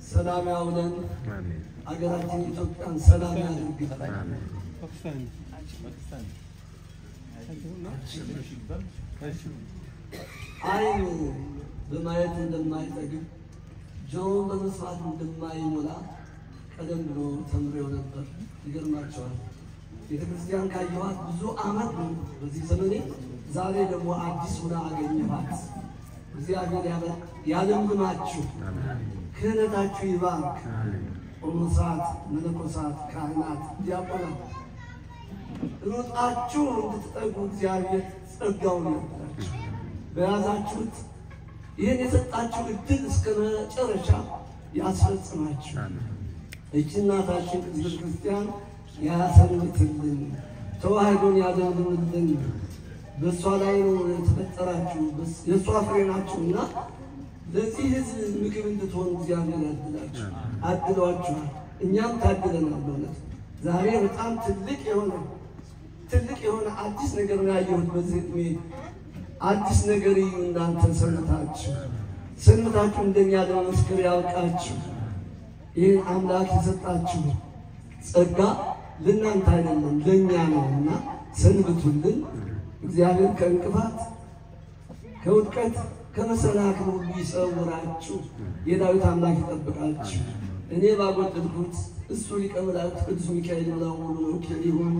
ሰላም ያውለን። አሜን አገራችን ኢትዮጵያን ሰላም ያድርግልን። አሜን ዓይን በማየት እንደማይጠግብ ጆሮን በመስማት እንደማይሞላ ቀደም ብሎ ተምሬው ነበር። ይገርማቸዋል። ቤተ ክርስቲያን ካየኋት ብዙ ዓመት ነው በዚህ ዘመኔ። ዛሬ ደግሞ አዲስ ሁና አገኘኋት። እግዚአብሔር ያበ- ያለምልማችሁ፣ ክህነታችሁ ይባርክ። ቆሞሳት፣ መነኮሳት፣ ካህናት፣ ዲያቆናት ሩጣችሁ እንድትጠጉ እግዚአብሔር ጸጋውን ያድላችሁ። በያዛችሁት ይህን የሰጣችሁ እድል እስከ መጨረሻ ያስፈጽማችሁ። እቺ እናታችን ቅድስት ክርስቲያን ያሰንብትልን፣ ተዋህዶን ያዘንብልን። በእሷ ላይ ነው የተፈጠራችሁ፣ የእሷ ፍሬ ናችሁና ለዚህ ሕዝብ ምግብ እንድትሆኑ እግዚአብሔር ያድላችሁ፣ አድሏችኋል። እኛም ታድለናል። በእውነት ዛሬ በጣም ትልቅ የሆነ ትልቅ የሆነ አዲስ ነገር ነው ያየሁት በዚህ ዕድሜ። አዲስ ነገር እዩ እናንተ ሰንብታችሁ ሰንብታችሁ እንደኛ ለመመስከር ያብቃችሁ። ይህን አምላክ የሰጣችሁ ጸጋ ለእናንተ አይደለም ለእኛ ነው እና ሰንብቱልን። እግዚአብሔር ከእንቅፋት ከውድቀት ከመሰናክል ሁሉ ይሰውራችሁ። የዳዊት አምላክ ይጠብቃችሁ። እኔ ባጎደልኩት እሱ ሊቀ መላእክት ቅዱስ ሚካኤል ብለው ሙሉ ወኪል ይሁን።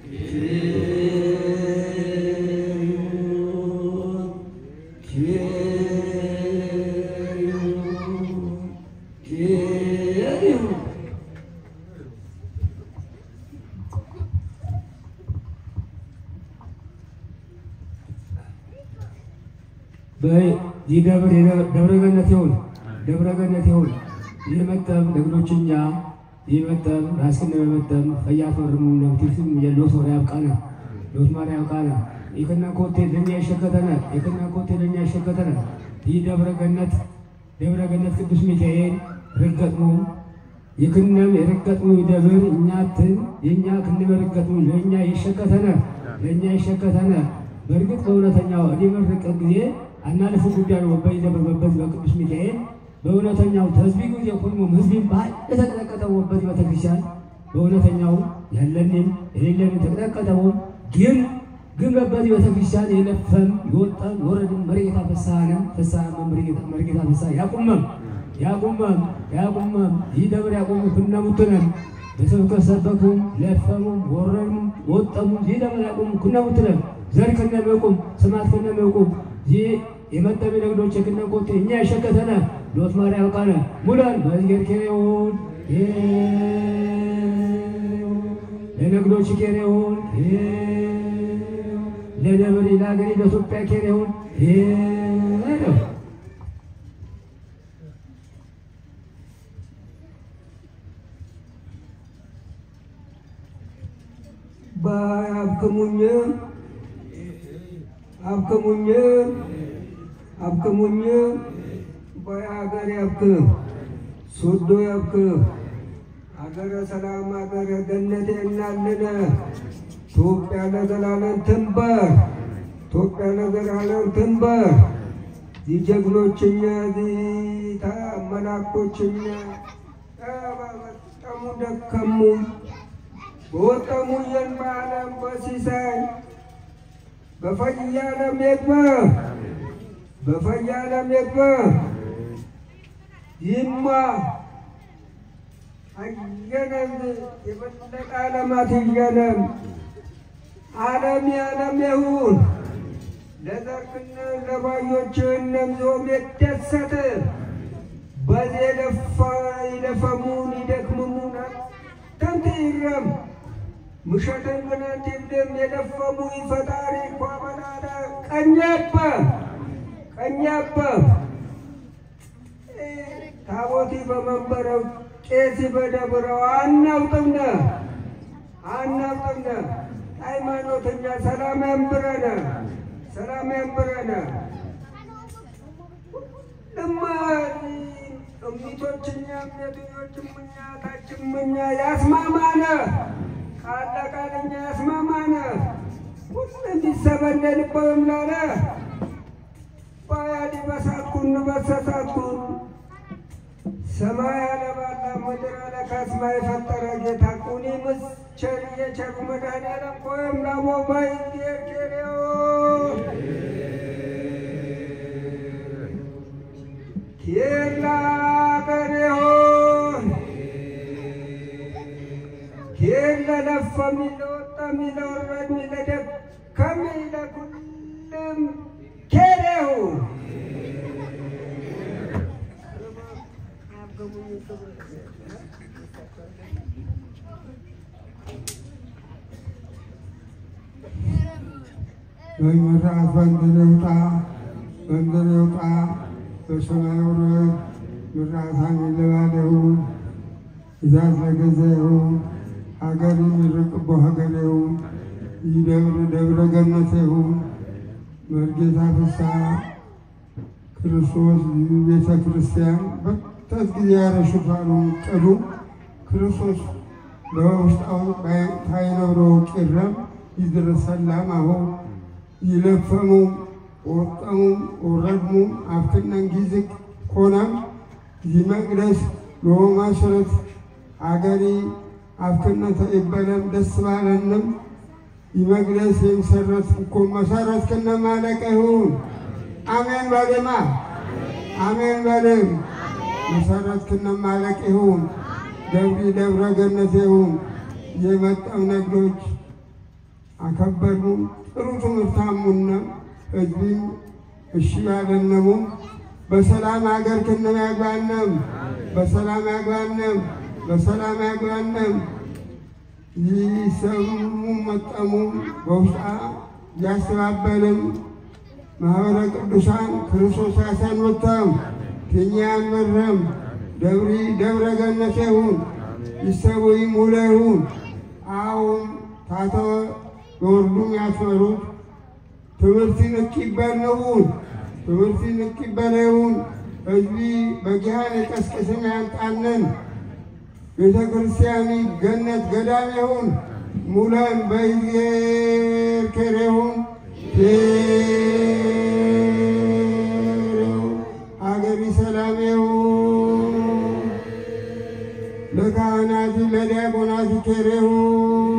በዚህ ደብር ደብረ ገነት ይሁን ደብረ ገነት ይሁን የመጠም ለግኖችኛ የመጠም ራስክን በመጠም ፈያት ወርሙ ለምቲስም የሎት ወር ያብቃነ ሎት ማር ያብቃነ የከና ኮቴ ለኛ ይሸከተነ የከና ኮቴ ለኛ ይሸከተነ ይህ ደብረ ገነት ደብረ ገነት ቅዱስ ሚካኤል ርገጥሙ የክነም የርገጥሙ ደብር እኛትን የእኛ ክንበ ርገጥሙ ለእኛ ይሸከተነ ለእኛ ይሸከተነ በእርግጥ በእውነተኛው እኔ መርቀ ጊዜ አናልፉ ጉዳይ ነው በይ ደብር በበት በቅዱስ ሚካኤል በእውነተኛው ተዝቢ ጊዜ ሁሉም ህዝብን ባህል የተቀጠቀጠ ወበት ቤተክርስቲያን በእውነተኛው ያለንም የሌለንም ተቀጠቀጠው ግን ግን በበት ቤተክርስቲያን የለፈም የወጣም የወረድም መርጌታ ፈሳሃንም ፈሳሃም መርጌታ ፈሳሃ ያቁመም ያቁመም ያቁመም ይህ ደብር ያቁሙ ኩነሙትነም በስብከት ሰበኩም ለፈሙም ወረዱም ወጠሙም ይህ ደብር ያቁሙ ኩነሙትነም ዘር ከነመቁም ስማት ከነመቁም ይህ የመጠቢ ነግዶች የክነ ኮቴ እኛ የሸከተነ ሎት ማርያም ቃነ ሙላን በዝጌር ኬሬውን ለነግዶች ኬሬውን ለደብር ለሀገሪ ለኢትዮጵያ ኬሬውን ነው በአብክሙኝ አብክሙኝ አብክሙኝ በሀገር ያብክም ሶዶ ያብክም ሀገረ ሰላም ሀገረ ገነት እናልነ ኢትዮጵያ ለዘላለም ትንበር ኢትዮጵያ ለዘላለም ትንበር ዚጀግኖችኛ ዚታ መላኮችኛ በጣሙ ደከሙ በወጠሙየን በዓለም በሲሳይ በፈያለም የግበ በፈያለም የግበ ይማ አየነም የበለጠ ዓለማት እየነም ዓለም የዓለም ይሁን ለዘርክነ ለባዮችህነም ዞም የደሰት በዚህ የለፋ ይለፈሙን ይደክምሙን ተንት ይረም ምሸትን ግናት ይብድም የደፈሙ ፈጣሪ እኳ በላለ ቀኛበ ቀኛበ ታቦቲ በመንበረው ቄሲ በደብረው አናውጥምነ አናውጥምነ ሃይማኖተኛ ሰላም ያንብረነ ሰላም ያንብረነ እማ እሚቶችኛ እምነተኞችም እኛ ታችም እኛ ያስማማነ ቃለ ቃለኛ ያስማማነ ሁሉ እንዲሰበለልበውም ላለ ባያዲ በሳትኩን በሰሳትኩን ሰማይ አለባላ ምድር አለ ካስማ የፈጠረ ጌታ ቁኒ ምስቸር የቸሩ መድኃኒዓለም ቆየም ላሞ ባይ ጌርጌሬዮ ኬላ ቀሬሆን ኬላ ለፈ ሚለ ወጣ ሚለ ወረድ ሚለ ደከመ ሚለ ኩልም ኬሬሁ በመርዓት በእንትን ይውጣ በእንትን ይውጣ በሰማይ ውረድ ምርዓት ለባለ ይሁን ትእዛዝ ለገዛ ይሁን ሀገር የሚርቅቦ ሀገር ይሁን ይህ ደብር ደብረ ገነት ይሁን መርጌታ ፍስሐ ክርስቶስ ቤተ ክርስቲያን በተት ጊዜ ያረሽፋሉ ቅዱ ክርስቶስ በውስጣው ታይነብሮ ቂረም ይድረስ ሰላም አሁን ይለፈሙ ወጠሙ ወረድሙ አብትነን ጊዝቅ ኮነም ይመቅደስ ሎማስረት አገሪ አብትነተ ይበለም ደስ ባለንም ይመቅደስ የምሰረት እኮ መሰረት ክነ ማለቀ ይሁን አሜን በልማ አሜን በልም መሰረት ክነ ማለቅ ይሁን ደብሪ ደብረ ገነት ይሁን የመጣው ነግዶች አከበሩ ጥሩ ትምህርታሙና ህዝቢም እሺ ያለነሙ በሰላም ሀገር ክነም ያግባነም በሰላም ያግባነም በሰላም ያግባነም ይሰሙ መጠሙ በውስጣ ያስተባበልም ማህበረ ቅዱሳን ክርስቶስ ያሰንብተም ኬንያን መረም ደብሪ ደብረ ገነት ይሁን ይሰቡይም ውለ ይሁን አሁን ታተ በወርዱም ያስመሩት ትምህርቲ ንኪበር ነውን ትምህርቲ ንኪበር ይሁን ህዝቢ በጊሃን የቀስቅስም ያንጣነን ቤተ ክርስቲያኒ ገነት ገዳም ይሁን ሙለን በይዜር ኬር ይሁን ሀገሪ ሰላም ይሁን ለካህናቲ ለዲያቆናቲ ኬር ይሁን